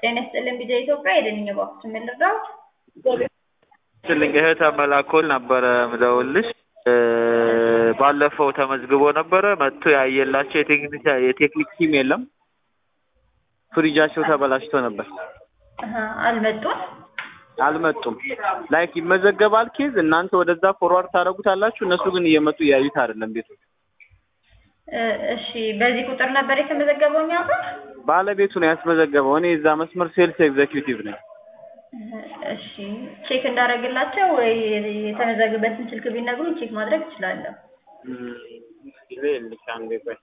ጤና ይስጥልን ቢጃ ኢትዮጵያ የደንኛ ባክስ ምን ልርዳዎት? ስልኝ እህተ መላኮል ነበረ ምደውልሽ ባለፈው ተመዝግቦ ነበረ መጥቶ ያየላቸው የቴክኒክ የቴክኒክ ቲም የለም። ፍሪጃቸው ተበላሽቶ ነበር። አሀ፣ አልመጡም። አልመጡም። ላይክ ይመዘገባል ኬዝ እናንተ ወደዛ ፎርዋርድ ታደርጉታላችሁ። እነሱ ግን እየመጡ እያዩት አይደለም ቤቱ። እ እሺ፣ በዚህ ቁጥር ነበር የተመዘገበው እኛ ጋር? ባለቤቱ ነው ያስመዘገበው። እኔ እዛ መስመር ሴልስ ኤግዜኪዩቲቭ ነኝ። እሺ፣ ቼክ እንዳደረግላቸው ወይ የተመዘገበበትን ስልክ ቢነግሩኝ ቼክ ማድረግ እችላለሁ። ጊዜ የለሽ አንዴ ቆይ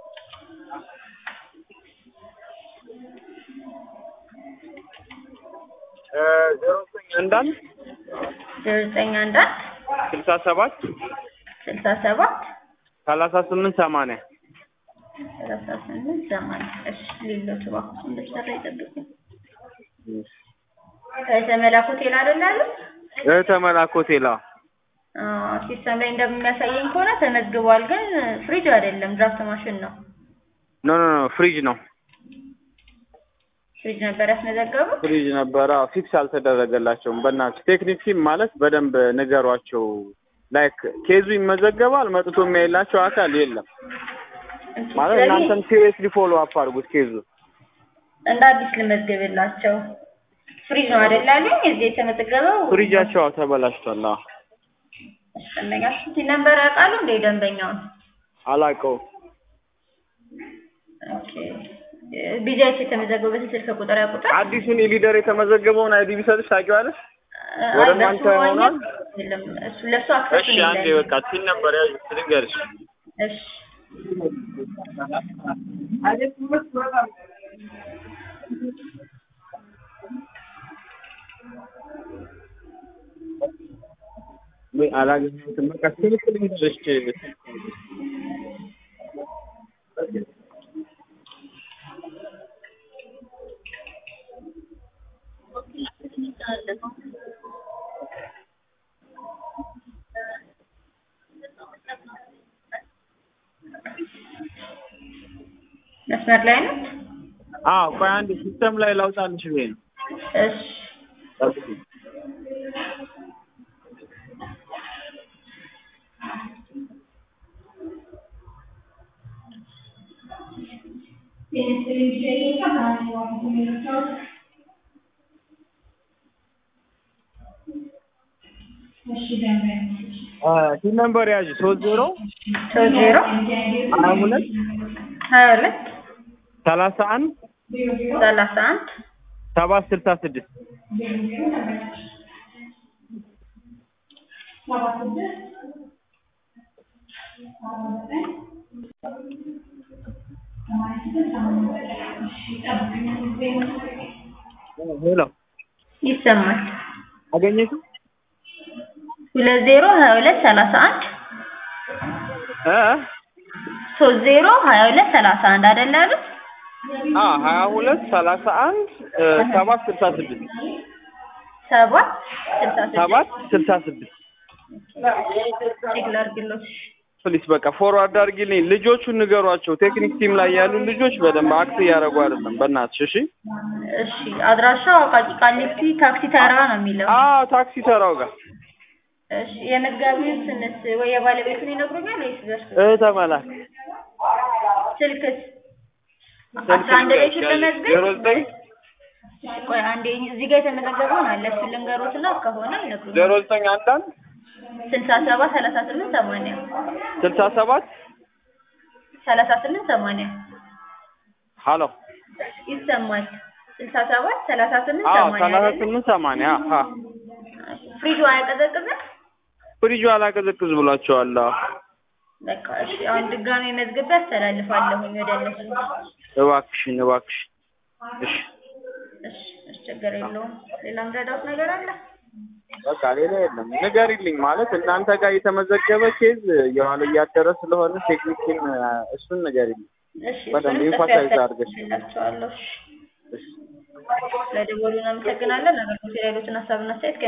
ዜሮ ዘጠኝ አንድ አንድ ዜሮ ዘጠኝ አንድ አንድ ስልሳ ሰባት ስልሳ ሰባት ሰላሳ ስምንት ሰማንያ ሰላሳ ስምንት ሰማንያ እሺ፣ ሌሎች እባክዎት እንደሰራ ይጠብቁኝ። ከተመላክ ሆቴል አይደል ያሉት? እህተ መላክ ሆቴል አዎ። አዎ፣ ሲስተም ላይ እንደሚያሳየኝ ከሆነ ተመዝግቧል፣ ግን ፍሪጅ አይደለም ድራፍት ማሽን ነው። ኖ ኖ ኖ ፍሪጅ ነው ፍሪጅ ነበር ያስመዘገቡት። ፍሪጅ ነበረ። አዎ፣ ፊክስ አልተደረገላቸውም። በእናትህ ቴክኒክ ቲም ማለት በደንብ ንገሯቸው። ላይክ ኬዙ ይመዘገባል፣ መጥቶ የሚያይላቸው አካል የለም ማለት ስለዚህ እናንተም ሲሪየስሊ ፎሎ አፕ አድርጉት ኬዙ እንደ አዲስ ልመዝግብላቸው። ፍሪጅ ነው አይደል ያሉኝ? እዚህ የተመዘገበው ፍሪጃቸው አዎ ተበላሽቷል። አዎ ደንበኛ ስንት ነበር ያውቃሉ እንደ ደንበኛውን? አላውቀውም። ኦኬ ቢጃይስ የተመዘገበበትን ስልክ ቁጥር ያውቁታል? አዲሱን የሊደር የተመዘገበውን አይዲ ቢሰጥሽ ታውቂዋለሽ? አይ፣ ወደ በሱ እናንተ ማግኘት ሆኗል? የለም። እሱ ለሱ አክሰስ እሺ አንዴ በቃ ቲን ነበር ያዥ ልንገርሽ። እሺ ወይ አላገኘሁትም። በቃ ስልክ ልንገርሽ። መስመር ላይ ነው። አዎ ቆይ አንዴ ሲስተም ላይ ላውጣልሽ ብዬ ነው። እሺ ጠብቂኝ። አ ቲን ነምበር ያዥ ሶስት ዜሮ ሶስት ዜሮ ሀያ ሁለት ሀያ ሁለት ሰላሳ አንድ ሰላሳ አንድ ሰባት ስልሳ ስድስት ሄሎ ይሰማል። አገኘሽው? ሁለት ዜሮ ሀያ ሁለት ሰላሳ አንድ እ ሶስት ዜሮ ሀያ ሁለት ሰላሳ አንድ አይደል ያሉት? አ ሀያ ሁለት ሰላሳ አንድ ሰባት ስልሳ ስድስት ሰባት ስልሳ ስድስት ሰባት ስልሳ ስድስት ቼክ ላድርግሎት። ፕሊስ በቃ ፎርዋርድ አድርጊልኝ። ልጆቹን ንገሯቸው። ቴክኒክ ቲም ላይ ያሉ ልጆች በደንብ አክት እያደረጉ አይደለም። በእናትሽ እሺ። እሺ አድራሻው አቃቂ ቃሊቲ ታክሲ ተራ ነው የሚለው። አዎ ታክሲ ተራው ጋር እሺ የመጋቢውን ስንስ ወይ የባለቤቱን ይነግሩኛል ወይስ በእርሱ እህተ መላክ ስልክስ አስራ አንድ ላይ ስለመዝገብ ዜሮ ዘጠኝ እሺ ቆይ አንዴ እዚህ ጋር የተመዘገበውን አለ እሱን ልንገሮትና ከሆነ ዜሮ ይነግሩኛል። ዘጠኝ አንድ አንድ ስልሳ ሰባት ሰላሳ ስምንት ሰማንያ ስልሳ ሰባት ሰላሳ ስምንት ሰማንያ ሀሎ ይሰማል። ስልሳ ሰባት ሰላሳ ስምንት አዎ ሰማንያ ሰላሳ አይደለ? ስምንት ሰማንያ አ ፍሪጁ አያቀዘቅዝም? ፍሪጁ አላቀዘቅዝ ብሏቸዋል። አዎ በቃ እሺ አሁን ድጋሜ መዝግቤ አስተላልፋለሁኝ ወደ እነሱ። እባክሽን እባክሽን እሺ እሺ እሺ ችግር የለውም። ሌላ ምረዳት ነገር አለ? በቃ ሌላ የለም። ንገሪልኝ ማለት እናንተ ጋር የተመዘገበ ኬዝ የዋለ እያደረ ስለሆነ ቴክኒክ ቲም እሱን ንገሪልኝ። እሺ በደንብ እሱን ጽፌ ኢንፋሳይዝ አድርገሽ አስተላልፍላችኋለሁ። እሺ እሺ ስለደወሉ እናመሰግናለን። ነገር ግን ሌሎችን ሀሳብና አስተያየት